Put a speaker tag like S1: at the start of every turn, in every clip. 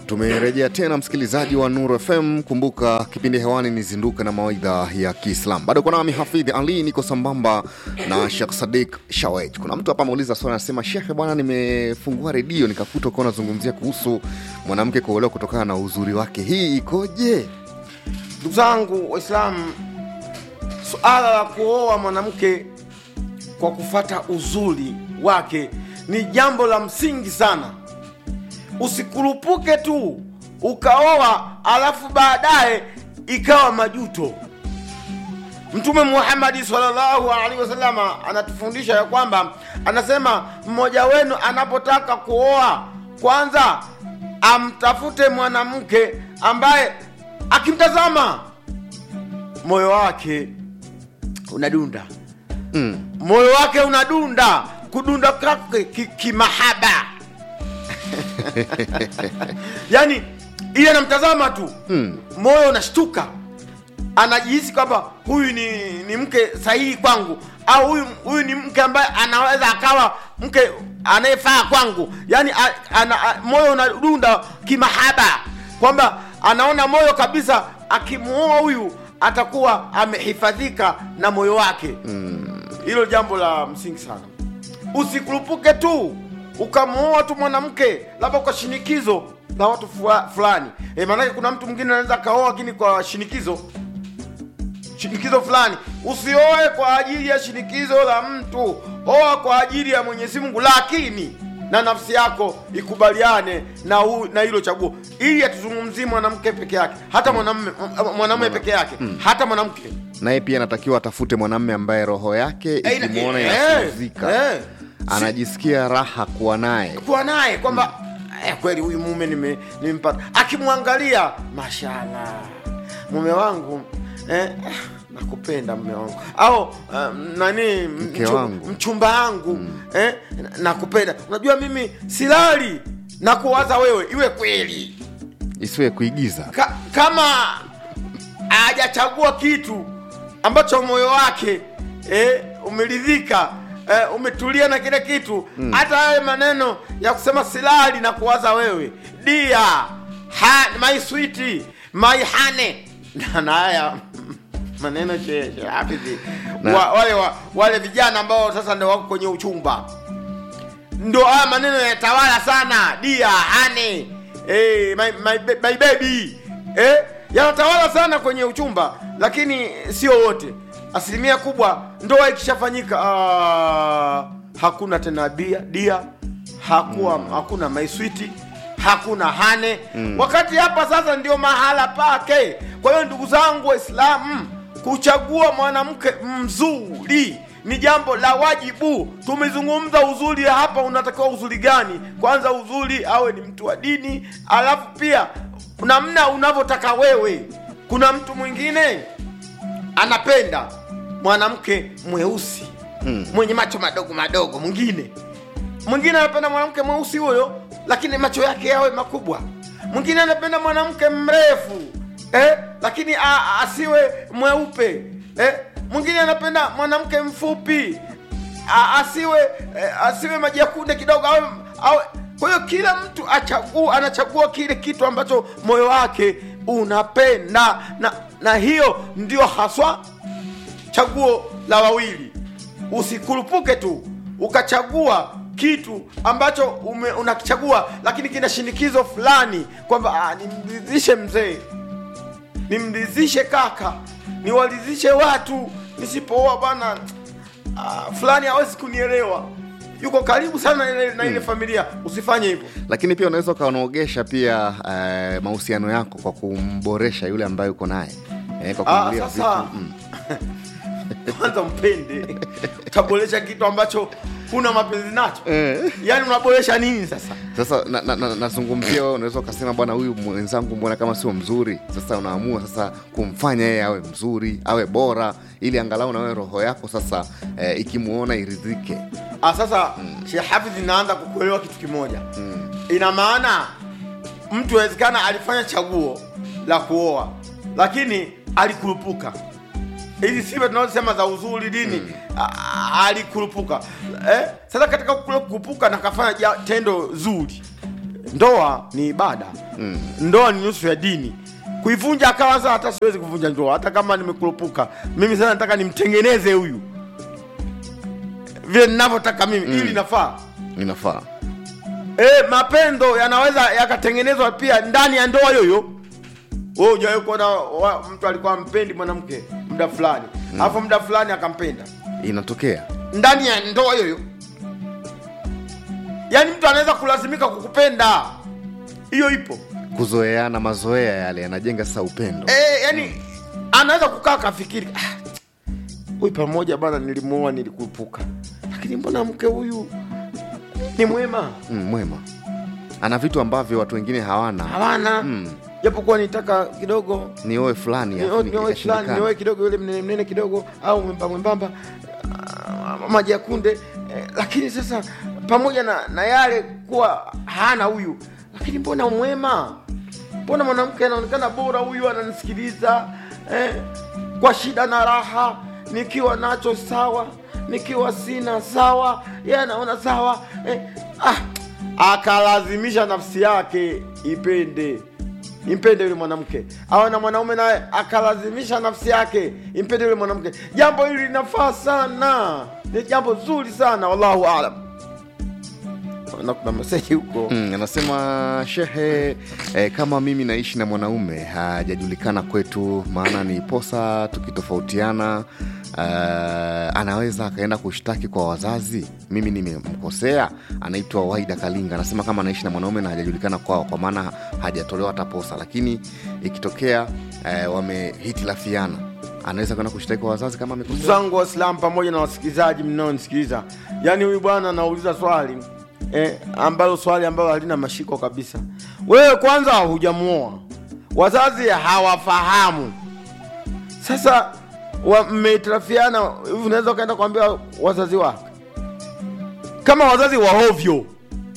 S1: Tumerejea tena msikilizaji wa Nuru FM. Kumbuka kipindi hewani ni zinduka na mawaidha ya Kiislam. Bado kuna nami Hafidh Ali, niko sambamba na Sheikh Sadik Shawet. Kuna mtu hapa ameuliza swali, anasema Shekhe bwana, nimefungua redio nikakuta ukawa unazungumzia kuhusu mwanamke kuolewa kutokana na uzuri wake, hii ikoje?
S2: Ndugu zangu Waislamu, suala la kuoa mwanamke kwa kufata uzuri wake ni jambo la msingi sana. Usikurupuke tu ukaoa alafu baadaye ikawa majuto. Mtume Muhammadi sallallahu alaihi wasallama anatufundisha ya kwamba anasema, mmoja wenu anapotaka kuoa, kwanza amtafute mwanamke ambaye akimtazama moyo wake unadunda
S1: Mm.
S2: moyo wake unadunda kudunda kwake ki- kimahaba yani ile anamtazama tu
S1: Mm.
S2: moyo unashtuka anajihisi kwamba huyu ni, ni mke sahihi kwangu au huyu huyu ni mke ambaye anaweza akawa mke anayefaa kwangu yani a, ana, a, moyo unadunda kimahaba kwamba anaona moyo kabisa akimuoa huyu atakuwa amehifadhika na moyo wake hilo jambo la msingi sana usikurupuke tu ukamuoa tu mwanamke labda kwa shinikizo la watu fua- fulani e, maanake kuna mtu mwingine anaweza akaoa lakini kwa shinikizo shinikizo fulani usioe kwa ajili ya shinikizo la mtu oa kwa ajili ya mwenyezi mungu lakini na nafsi yako ikubaliane na hu, na hilo chaguo ili atuzungumzie mwanamke peke yake hata mwanamume mwanamume peke yake hata mwanamke
S1: Naye pia anatakiwa atafute mwanamme ambaye roho yake
S2: Eh, ina-
S1: ikimwona
S2: eh,
S1: inasuzika,
S2: eh.
S1: anajisikia raha kuwa naye.
S2: kuwa naye kwamba eh, kweli huyu mume nime- nimempata akimwangalia mashallah mume wangu eh, nakupenda mume wangu au um, nani mchu-
S1: wangu.
S2: mchumba wangu eh, nakupenda unajua mimi silali na kuwaza wewe iwe kweli
S1: Isiwe kuigiza.
S2: Ka, kama hajachagua kitu ambacho moyo wake eh, umeridhika eh, umetulia na kile kitu hata hayo maneno ya kusema silali na kuwaza wewe dia ha, my sweet my honey na na haya maneno che- che- hafidhi.
S1: Na-
S2: wa, wale, wa, wale vijana ambao sasa ndio wako kwenye uchumba ndo haya maneno yanatawala sana dia hane eh, my, my, ba- my baby eh, yanatawala sana kwenye uchumba lakini sio wote asilimia kubwa ndoa ikishafanyika ah, hakuna tena bia dia hakuwa hakuna maiswiti hakuna hane wakati hapa sasa ndio mahala pake kwa hiyo ndugu zangu waislamu kuchagua mwanamke mzuri ni jambo la wajibu. Tumezungumza uzuri hapa, unatakiwa uzuri gani? Kwanza uzuri awe ni mtu wa dini, alafu pia namna unavyotaka wewe. Kuna mtu mwingine anapenda mwanamke mweusi mm. mwenye macho madogo madogo, mwingine mwingine anapenda mwanamke mweusi huyo, lakini macho yake yawe makubwa. Mwingine anapenda mwanamke mrefu eh, lakini a, a- asiwe mweupe eh. Mwingine anapenda mwanamke mfupi a, asiwe eh, asiwe maji ya kunde kidogo awe, awe. Kwa hiyo kila mtu achagua, anachagua kile kitu ambacho moyo wake unapenda na, na hiyo ndio haswa chaguo la wawili. Usikurupuke tu ukachagua kitu ambacho ume, unakichagua lakini kina shinikizo fulani kwamba ah, nimridhishe mzee, nimridhishe kaka, niwaridhishe watu, nisipooa bwana ah, fulani hawezi kunielewa, yuko karibu sana na ile, na ile familia. Usifanye hivyo.
S1: Lakini pia unaweza ukaonogesha pia eh, mahusiano yako kwa kumboresha yule ambaye uko naye eh, kwa
S2: Ah,
S1: kumwambia
S2: sasa
S1: vitu mm.
S2: kwanza mpende, utaboresha kitu ambacho huna mapenzi nacho
S1: Eh.
S2: yaani unaboresha nini sasa?
S1: Sasa nazungumzia na, na, nazungumzia wewe, unaweza ukasema bwana, huyu mwenzangu mbona kama sio mzuri. Sasa unaamua sasa kumfanya yeye awe mzuri, awe bora, ili angalau na wewe roho yako sasa eh, ikimuona iridhike.
S2: Ah, sasa mm. Sheikh Hafidh inaanza kukuelewa kitu kimoja mm. ina maana mtu inawezekana alifanya chaguo la kuoa lakini alikurupuka hizi sifa tunazosema za uzuri dini mm. alikurupuka eh? Sasa katika kule kukurupuka na kafanya ja- tendo zuri ndoa ni ibada mm. ndoa ni nusu ya dini kuivunja akawa sasa hata siwezi kuvunja ndoa hata kama nimekurupuka mimi sasa nataka nimtengeneze huyu vile ninavyotaka mimi ili nafaa
S1: inafaa
S2: e, mapendo yanaweza yakatengenezwa pia ndani ya ndoa yoyo wewe hujawahi kuona wa- mtu alikuwa ampendi mwanamke muda fulani alafu muda fulani akampenda
S1: inatokea
S2: ndani ya ndoa yoyo yaani mtu anaweza kulazimika kukupenda hiyo ipo
S1: kuzoeana mazoea yale yanajenga sasa upendo
S2: e, yani anaweza kukaa akafikiri "Ah, huyu pamoja bana nilimuoa nilikuepuka lakini mbona mke huyu ni mwema
S1: mm, mwema ana vitu ambavyo watu wengine hawana
S2: hawana
S1: Mm.
S2: japokuwa nitaka kidogo
S1: ni oe fulani
S2: nioe
S1: afu
S2: nioe fulani
S1: ikashindikana.
S2: nioe kidogo yule mnene mnene kidogo au mwembamba mwembamba ah, maji ya kunde eh, lakini sasa pamoja na, na yale kuwa hana huyu lakini mbona mwema mbona mwanamke anaonekana bora huyu ananisikiliza eh, kwa shida na raha nikiwa nacho sawa nikiwa sina sawa yeye anaona sawa eh, ah, akalazimisha nafsi yake ipende impende yule mwanamke awe na mwanaume naye akalazimisha nafsi yake impende yule mwanamke jambo hili linafaa sana ni jambo zuri sana wallahu alam na kuna meseji huko
S1: Mm, anasema shehe eh, kama mimi naishi na mwanaume hajajulikana kwetu maana ni posa tukitofautiana eh, anaweza akaenda kushtaki kwa wazazi mimi nimemkosea anaitwa waida kalinga anasema kama anaishi na mwanaume na hajajulikana kwao kwa maana hajatolewa hata posa lakini ikitokea eh, wamehitilafiana anaweza kwenda kushtaki kwa wazazi kama
S2: ndugu
S1: amekosea
S2: zangu waislamu pamoja na wasikilizaji mnaonisikiliza yaani huyu bwana anauliza swali eh, ambalo swali ambalo halina mashiko kabisa wewe kwanza hujamuoa wazazi hawafahamu sasa wa- mmehitilafiana hivi unaweza ukaenda kuambia wazazi wake kama wazazi wahovyo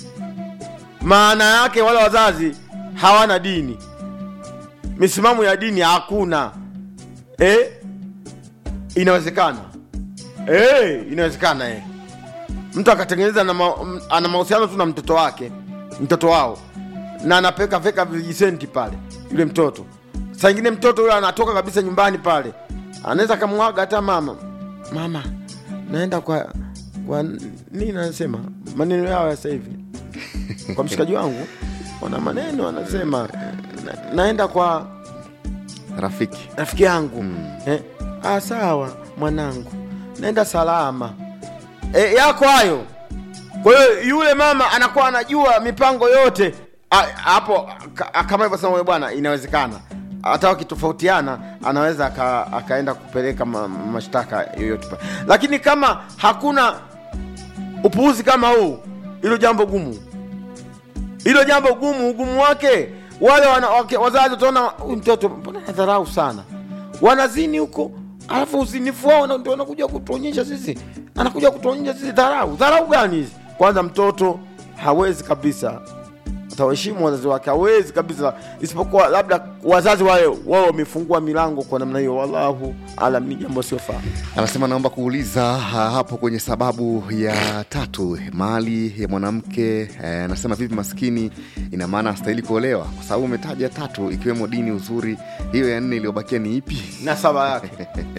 S2: maana yake wale wazazi hawana dini misimamo ya dini hakuna eh? inawezekana eh, inawezekana eh. mtu akatengeneza na ma, m- ana mahusiano tu na mtoto wake mtoto wao na anapeka veka vijisenti pale yule mtoto saa ingine mtoto yule anatoka kabisa nyumbani pale anaweza akamwaga hata mama mama naenda kwa kwa nini anasema maneno yao ya sasa hivi kwa mshikaji wangu wana maneno anasema na, naenda kwa
S1: rafiki
S2: rafiki yangu mm. eh, ah, sawa mwanangu naenda salama eh, yako hayo kwa hiyo yule mama anakuwa anajua mipango yote Ah, hapo ka- kama hivyo sema bwana inawezekana hata wakitofautiana anaweza aka, akaenda kupeleka ma, mashtaka yoyote pale lakini kama hakuna upuuzi kama huu hilo jambo gumu hilo jambo gumu ugumu wake wale wana, wake, wazazi utaona huyu mtoto mbona nadharau sana wanazini huko alafu uzinifu wao na- ndio wanakuja kutuonyesha sisi anakuja kutuonyesha sisi dharau dharau gani hizi kwanza mtoto hawezi kabisa atawaheshimu wazazi wake hawezi kabisa isipokuwa labda wazazi wale wao wamefungua milango kwa namna hiyo wallahu alam ni jambo siofaa
S1: anasema naomba kuuliza ha, hapo kwenye sababu ya tatu mali ya mwanamke eh, anasema vipi maskini ina maana astahili kuolewa kwa sababu umetaja tatu ikiwemo dini uzuri hiyo ya nne iliyobakia ni ipi
S2: nasaba yake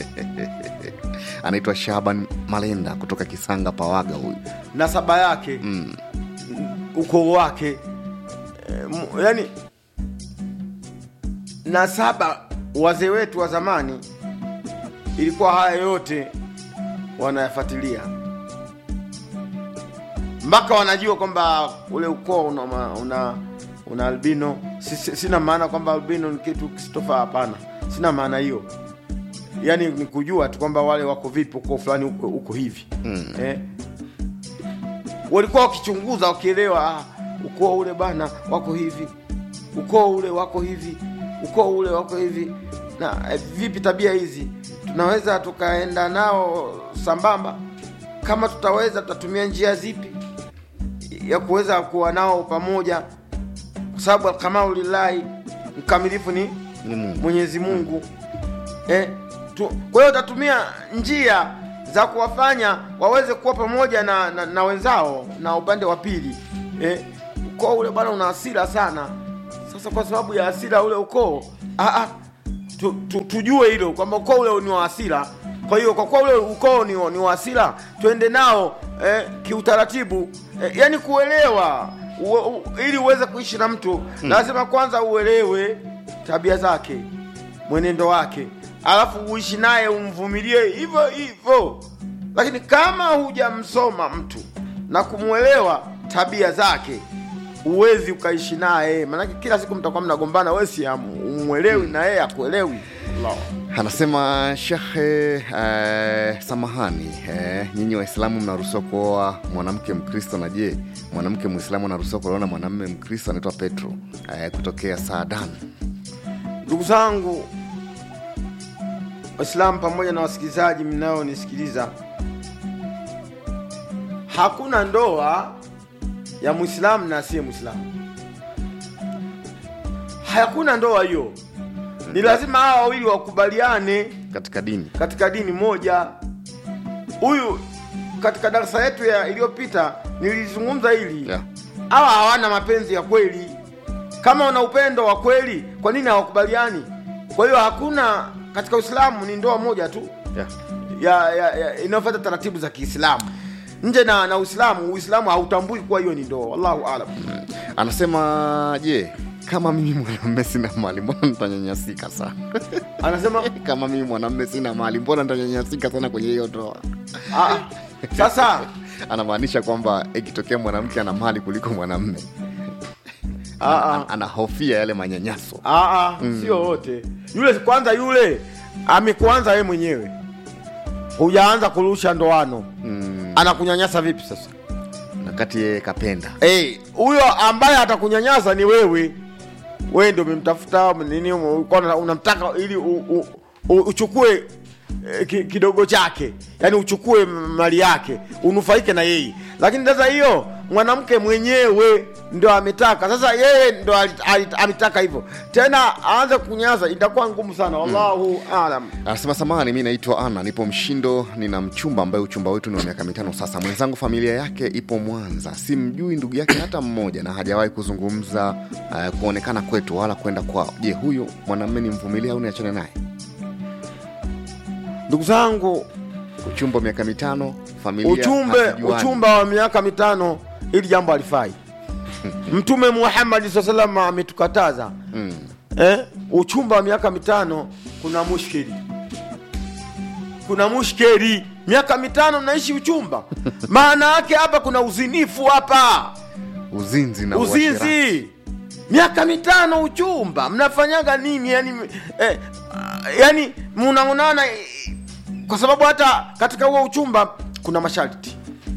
S1: anaitwa shaban malenda kutoka kisanga pawaga huyu
S2: nasaba yake
S1: mm.
S2: ukoo wake e, mu- yani nasaba wazee wetu wa zamani ilikuwa haya yote wanayafuatilia mpaka wanajua kwamba ule ukoo una, ma- una, una albino si, si, sina maana kwamba albino ni kitu kisitofaa hapana sina maana hiyo yaani ni kujua tu kwamba wale wako vipi ukoo fulani uko, uko hivi
S1: Mm.
S2: eh? walikuwa wakichunguza wakielewa ah, ukoo ule bana wako hivi ukoo ule wako hivi ukoo ule wako hivi na eh, vipi tabia hizi tunaweza tukaenda nao sambamba kama tutaweza tutatumia njia zipi ya kuweza kuwa nao pamoja kwa sababu alkamalu lillahi mkamilifu ni
S1: ni mungu
S2: mwenyezi mungu eh, tu, kwa hiyo utatumia njia za kuwafanya waweze kuwa pamoja na, na, na wenzao na upande wa pili eh, ukoo ule bwana una hasira sana sasa kwa sababu ya hasira ule ukoo ah, ah, tu, tu, tujue hilo kwamba ukoo ule ni wa hasira kwa hiyo kwa kuwa ule ukoo ni, wa- ni wa hasira twende nao eh, kiutaratibu eh, yani kuelewa u, u, ili uweze kuishi na mtu lazima kwanza uelewe tabia zake mwenendo wake alafu uishi naye umvumilie hivyo hivyo lakini kama hujamsoma mtu na kumwelewa tabia zake huwezi ukaishi naye maanake kila siku mtakuwa mnagombana we si umwelewi na yeye akuelewi Allah.
S1: Anasema shehe, eh, samahani eh, nyinyi Waislamu mnaruhusiwa kuoa mwanamke Mkristo, na je, mwanamke Mwislamu anaruhusiwa kuolewa na mwanamume Mkristo? Anaitwa Petro eh, kutokea Saadan.
S2: ndugu zangu waislamu pamoja na wasikilizaji mnaonisikiliza hakuna ndoa ya mwislamu na asiye mwislamu hakuna ndoa hiyo ni lazima hawa wawili wakubaliane
S1: Katika dini
S2: katika dini moja huyu katika darasa yetu ya iliyopita nilizungumza hili
S1: Yeah.
S2: hawa hawana mapenzi ya kweli kama wana upendo wa kweli kwa nini hawakubaliani kwa hiyo hakuna katika uislamu ni ndoa moja tu
S1: yeah.
S2: ya, ya, ya inayofuata taratibu za kiislamu nje na na uislamu uislamu hautambui kuwa hiyo ni ndoa wallahu alam
S1: Anasema je, kama mimi mwanamume sina mali, mbona nitanyanyasika sana?
S2: anasema
S1: kama mimi mwanamume sina mali, mbona nitanyanyasika sana kwenye hiyo ndoa?
S2: "Ah, ah, sasa
S1: Anamaanisha kwamba ikitokea mwanamke ana mali kuliko mwanamume
S2: ah, ah.
S1: anahofia yale manyanyaso.
S2: Aa, sio wote. Yule kwanza, yule amekuanza yeye mwenyewe, hujaanza kurusha ndoano
S1: Mm,
S2: anakunyanyasa vipi sasa?
S1: wakati yeye kapenda
S2: Eh, huyo ambaye atakunyanyasa ni wewe. Wewe ndio umemtafuta nini, ulikuwa una- unamtaka ili u, u, u, uchukue eh, ki, kidogo chake, yaani uchukue mali yake unufaike na yeye. Lakini sasa hiyo mwanamke mwenyewe ndo ametaka, sasa yeye ndo alit- alit- ametaka hivyo, tena aanze kunyanyasa, itakuwa ngumu sana. Wallahu alam.
S1: Anasema samahani, mi naitwa Ana, nipo Mshindo, nina mchumba ambaye uchumba wetu ni wa miaka mitano sasa. Mwenzangu familia yake ipo Mwanza, simjui ndugu yake hata mmoja, na hajawahi kuzungumza uh, kuonekana kwetu wala kwenda kwao. Je, huyu mwanamume ni mvumilia au niachane naye?
S2: Ndugu zangu,
S1: Uchumba wa miaka mitano, familia
S2: uchumbe
S1: hazijuani.
S2: uchumba wa miaka mitano ili jambo alifai mtume muhammadi saa salama ametukataza
S1: Mm.
S2: eh? uchumba wa miaka mitano kuna mushkeli kuna mushkeli miaka mitano mnaishi uchumba maana yake hapa kuna uzinifu hapa
S1: Uzinzi na uasherati.
S2: uzinzi miaka mitano uchumba mnafanyaga nini yani eh, ah, yani mnaonana eh, kwa sababu hata katika huo uchumba kuna masharti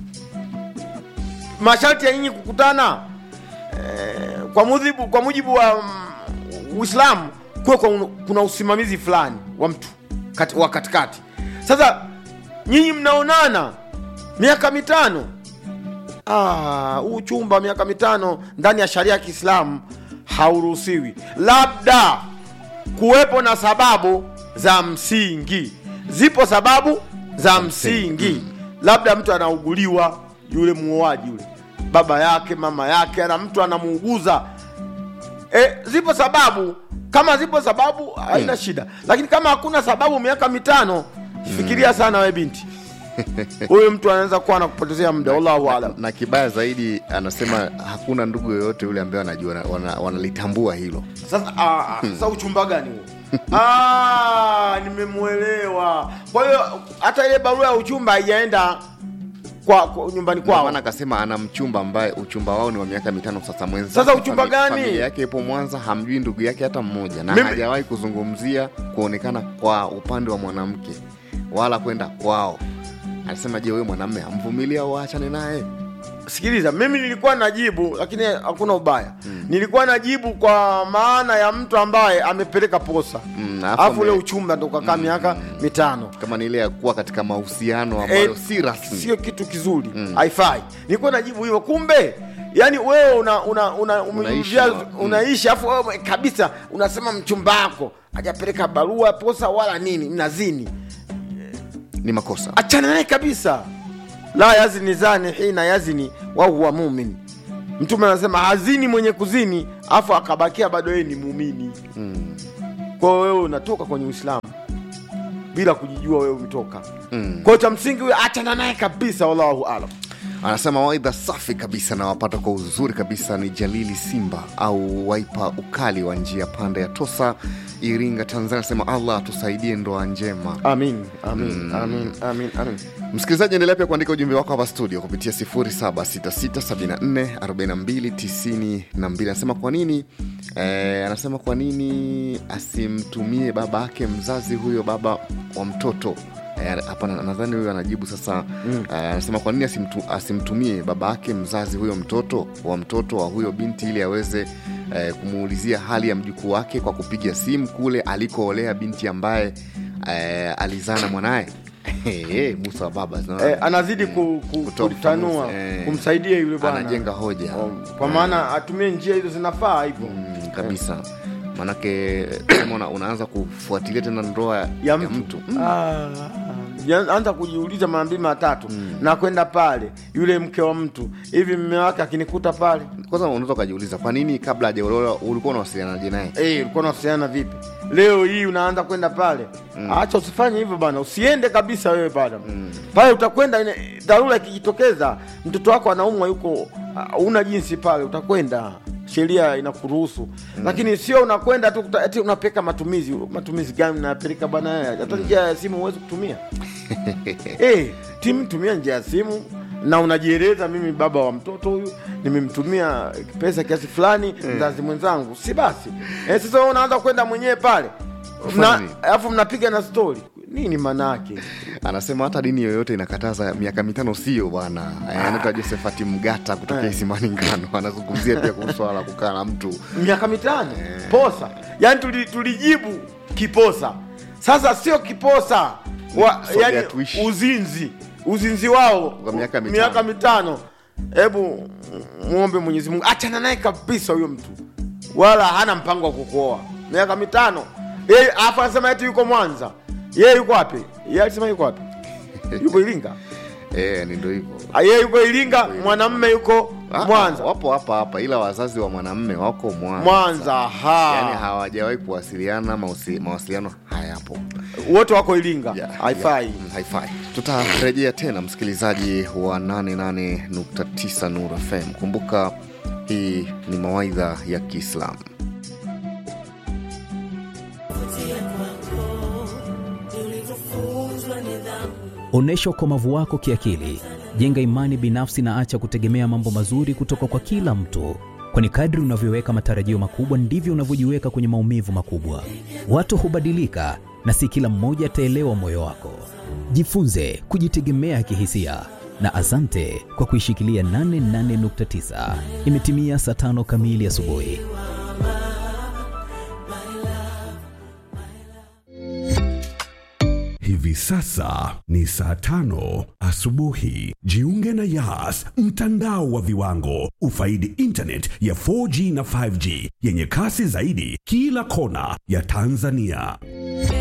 S2: masharti ya nyinyi kukutana eh, kwa mujibu kwa mujibu wa mm, uislamu kuwe kwa un- kuna usimamizi fulani wa mtu kati, wa katikati sasa nyinyi mnaonana miaka mitano Ah, huu chumba miaka mitano ndani ya sharia ya Kiislamu hauruhusiwi, labda kuwepo na sababu za msingi. Zipo sababu za msingi, labda mtu anauguliwa, yule muoaji yule, baba yake mama yake, ana mtu anamuuguza. E, zipo sababu. Kama zipo sababu haina shida, lakini kama hakuna sababu, miaka mitano, fikiria sana we binti, huyu mtu anaweza kuwa anakupotezea muda. Wallahu alam.
S1: na kibaya zaidi anasema hakuna ndugu yoyote yule ambaye anajua wana- wanalitambua hilo
S2: Sasa ah, ah, sasa uchumba gani huo? Ah, nimemwelewa. Kwa hiyo hata ile barua ya uchumba haijaenda kwa, kwa nyumbani
S1: Ndio
S2: kwao.
S1: maana akasema ana mchumba ambaye uchumba wao ni wa miaka mitano sasa. Mwenza
S2: Sasa uchumba gani?
S1: Familia yake ipo Mwanza, hamjui ndugu yake hata mmoja, na
S2: Mimi-
S1: hajawahi kuzungumzia kuonekana kwa upande wa mwanamke wala kwenda kwao. Anasema je, wewe mwanamme amvumilia au aachane naye?
S2: Sikiliza, mimi nilikuwa najibu, lakini hakuna ubaya. Nilikuwa najibu kwa maana ya mtu ambaye amepeleka posa,
S1: Mm, alafu
S2: alafu ule
S1: ame-
S2: uchumba ndo ukakaa miaka mitano.
S1: Kama ni ile ya kuwa katika mahusiano ambayo
S2: Eh,
S1: si rasmi.
S2: sio kitu kizuri haifai nilikuwa najibu hivyo kumbe yani wewe una una una
S1: Unaishi
S2: umemjia-
S1: na-
S2: unaishi afu wewe kabisa unasema mchumba wako hajapeleka barua posa wala nini mnazini
S1: Ni makosa.
S2: achana naye kabisa la yazni zani hina yazni wa huwa mumin mtume anasema hazini mwenye kuzini afu akabakia bado yeye ni muumini
S1: Mm.
S2: kwa hiyo wewe unatoka kwenye uislamu bila kujijua wewe umetoka
S1: Mm.
S2: kwa hiyo cha msingi huyo achana naye kabisa wallahu alam
S1: anasema waidha safi kabisa na wapata kwa uzuri kabisa ni jalili simba au waipa ukali wa njia panda ya tosa iringa tanzania anasema allah atusaidie ndoa njema
S2: amin amin amin amin amin
S1: msikilizaji endelea pia kuandika ujumbe wako hapa studio kupitia 0766744292 anasema kwa nini eh, anasema kwa nini asimtumie baba yake mzazi huyo baba wa mtoto Eh, hapa na- nadhani huyo anajibu sasa mm. anasema kwa nini asimtu, asimtumie baba yake mzazi huyo mtoto wa mtoto wa huyo binti ili aweze eh, kumuulizia hali ya mjukuu wake kwa kupiga simu kule alikoolea binti ambaye eh, alizaa na mwanaye Eh, musa wa baba zina-
S2: eh, anazidi ku, ku,
S1: Kutoa
S2: kutanua
S1: ufafanuzi, eh.
S2: kumsaidia yule bwana
S1: anajenga hoja
S2: Um, kwa maana atumie njia hizo zinafaa hivyo
S1: mm, kabisa manake kama una, unaanza kufuatilia tena ndoa
S2: ya mtu, Ah, ya- anza kujiuliza mara mbili mara tatu na kwenda pale yule mke wa mtu hivi mme wake akinikuta pale
S1: kwanza unaweza ukajiuliza kwa nini kabla hajaolewa ulikuwa unawasilianaje naye
S2: Eh, ulikuwa unawasiliana vipi leo hii unaanza kwenda pale acha usifanye hivyo bana usiende kabisa wewe pale pale utakwenda ine- dharura ikijitokeza mtoto wako anaumwa yuko uh, una jinsi pale utakwenda sheria inakuruhusu lakini sio unakwenda tu kuta- eti unapeka matumizi matumizi gani unapeleka bwana hata njia ya simu huwezi kutumia eh timu tumia njia ya simu na unajieleza mimi baba wa mtoto huyu nimemtumia pesa kiasi fulani mzazi mwenzangu si basi eh, sasa wewe unaanza kwenda mwenyewe pale
S1: Ufanye
S2: Mna-
S1: nini?
S2: alafu mnapiga na stori nini manake
S1: anasema hata dini yoyote inakataza miaka mitano sio bwana Eh, anaitwa josephat mgata kutokea isimani ngano anazungumzia pia kuhusu swala la kukaa na mtu
S2: miaka mitano posa yaani tuli, tulijibu kiposa sasa sio kiposa wa,
S1: Sogea
S2: yani
S1: tuishi.
S2: uzinzi uzinzi wao
S1: Kwa miaka mitano.
S2: miaka mitano hebu mwombe mwenyezi mungu achana naye kabisa huyo mtu wala hana mpango wa kukuoa miaka mitano yeye afu anasema eti yuko mwanza yeye yuko wapi yeye alisema yuko wapi yuko iringa
S1: Eh, ni ndo hivyo
S2: Ah, yeye yuko iringa mwanamme yuko
S1: Ah,
S2: mwanza
S1: wapo hapa hapa ila wazazi wa mwanamme wako mwanza
S2: mwanza ha
S1: yani hawajawahi kuwasiliana mausi- mawasiliano hayapo
S2: wote wako iringa
S1: Yeah,
S2: haifai
S1: yeah, mm, haifai tutarejea tena msikilizaji wa 88.9 nur fm kumbuka hii ni mawaidha ya kiislamu
S3: Onyesha ukomavu wako kiakili, jenga imani binafsi na acha kutegemea mambo mazuri kutoka kwa kila mtu, kwani kadri unavyoweka matarajio makubwa ndivyo unavyojiweka kwenye maumivu makubwa. Watu hubadilika na si kila mmoja ataelewa moyo wako. Jifunze kujitegemea kihisia na asante kwa kuishikilia 88.9. Imetimia saa tano kamili asubuhi.
S4: Hivi sasa ni saa tano asubuhi. Jiunge na Yas, mtandao wa viwango. Ufaidi internet ya 4G na 5G yenye kasi zaidi kila kona ya Tanzania.